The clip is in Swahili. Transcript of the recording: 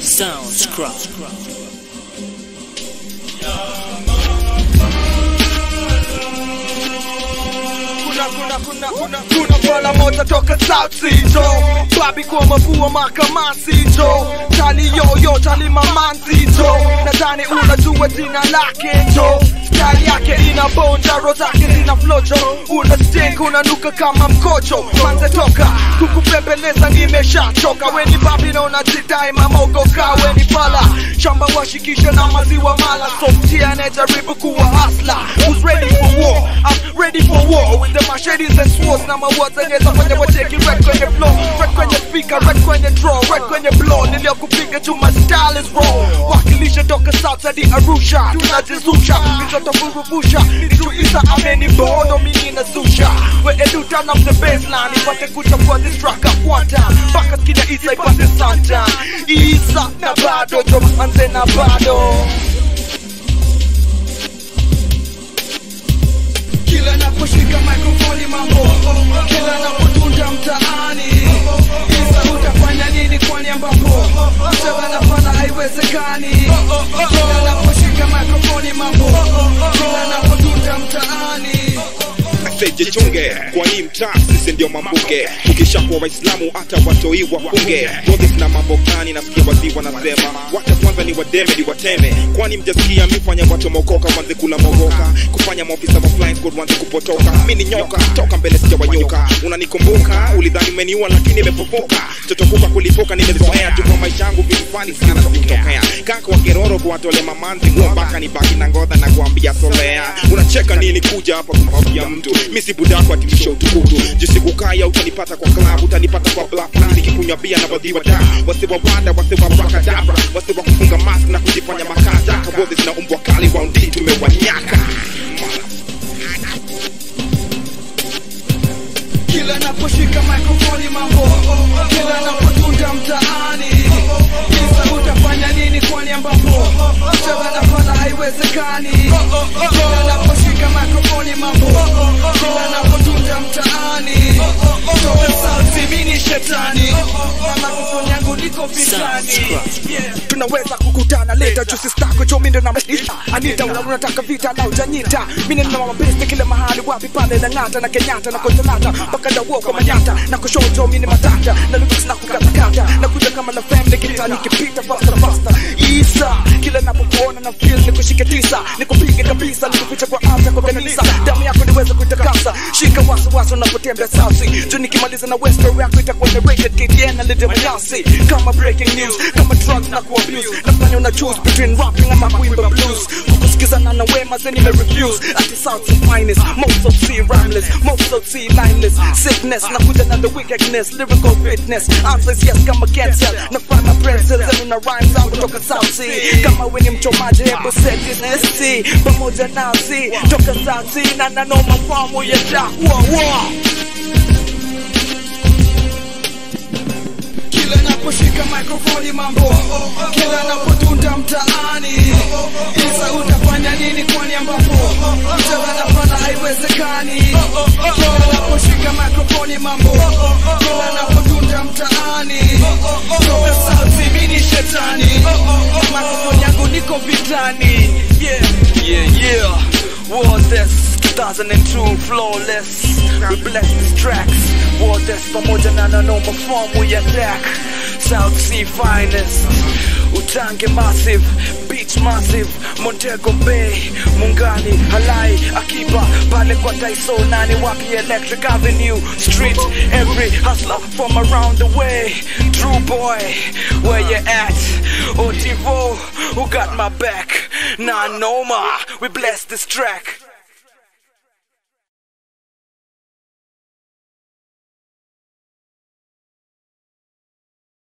Soundscraft. kuna kuna kuna kuna kuna bwana moja toka South Sea jo babi kwa mavua makamasi jo tali yoyo tali mamanzi jo nadhani unajua jina lake jo style yake ina bonja ro zake zina flojo una stink unanuka kama mkojo manze toka kukupembeleza nimeshachoka weni babi na unajidai mamogoka weni pala shamba washikisha na maziwa mala softia anajaribu kuwa hasla who's ready for war I'm ready for war with the machetes and swords na mawords zenye fanya wacheki red kwenye flow red kwenye speaker red kwenye draw red kwenye blow niliyokupiga tu my style is raw wakilisha toka south hadi Arusha tunajizusha mitoto burubusha nituisa ameni bono mimi na susha we edu turn up the baseline ipate kuchafua this track up one time mpaka skida isa ipate sunshine isa na bado jo manze na bado kila naposhika mikrofoni mambo kila napotunda mtaani isa utafanya nini kwani ambapo mchana nafana haiwezekani kila naposhika mikrofoni mambo kila napotunda mtaani jichunge kwani mtaa sisi ndio mambuge ukishakuwa waislamu hata watoi wafunge Bogi na mambo gani nasikia wazii wanasema wacha kwanza ni wademe ni wateme kwani mjasikia mifanya watu mokoka wanze kula mogoka kufanya maofisa wa flying squad wanze kupotoka mi ni nyoka toka mbele sijawanyoka unanikumbuka ulidhani umeniua lakini imepopoka totokuka kulipuka nimezoea tu kwa maisha yangu vitu fani sana vikitokea kaka wa keroro kuwatole mamanzi nguo mpaka nibaki na ngodha na kuambia solea unacheka nini kuja hapa kumwambia mtu mi si budako atimisha utukutu jisikukaya utanipata kwa klabu utanipata kwa blafani nikikunywa bia na wadhiwa da wasiwa wada wasiwa brakadabra wasiwa kufunga mask na kujifanya makaja kabodhi zina umbwa kali raundi tumewanyaka kila naposhika mikrofoni mambo kila napotunda mtaani isa utafanya nini kwani ambapo mchana nafana haiwezekani kila naposhika mikrofoni mambo kila napotunda mtaani toka sauti mini shetani na mikrofoni yangu niko vitani yeah. tunaweza kukutana leta jusi stako chomindo na mashita anita una unataka vita na ujanyita mimi nina mabeste kila mahali wapi pale na ngata na kenyatta na kontanata mpaka dawo kwa manyata na kushoto mimi ni matata na lyrics na kukatakata na kuja kama la family kita nikipita faster faster isa kila napokuona na feel nikushike tisa nikupige kabisa nikuficha kwa afya kwa kanisa damu yako niweze kuitakasa shika wasi wasi unapotembea sasi juu nikimaliza na west story yako itakuwa narrated KTN na little Yasi kama breaking news kama drugs na kuabuse nafanya una choose between rapping ama kuimba blues kukusikizana na wema zeni me refuse ati south the finest most of sea rhymeless most of sea lineless sickness na kuja na the wickedness lyrical fitness answers yes kama cancer na find my princess and una rhymes out kutoka south sea kama we ni mchomaji hebu set this ST pamoja nasi toka south sea na nanoma famu ya jack wa wa kila naposhika mikrofoni mambo kila napotunda mtaani isa utafanya nini kwani ambapo mchana nafana haiwezekani kila naposhika mikrofoni mambo kila napotunda mtaani toka sauti mini shetani mikrofoni yangu niko vitani yeah yeah yeah War this 2002 flawless We bless these tracks War this pamoja na nanoma form we attack South Sea finest Utange massive Beach massive Montego Bay Mungani Halai Akiba Pale kwa Taiso Nani Wapi Electric Avenue Street Every hustler from around the way True boy Where you at Otivo Who got my back Nah no ma We bless this track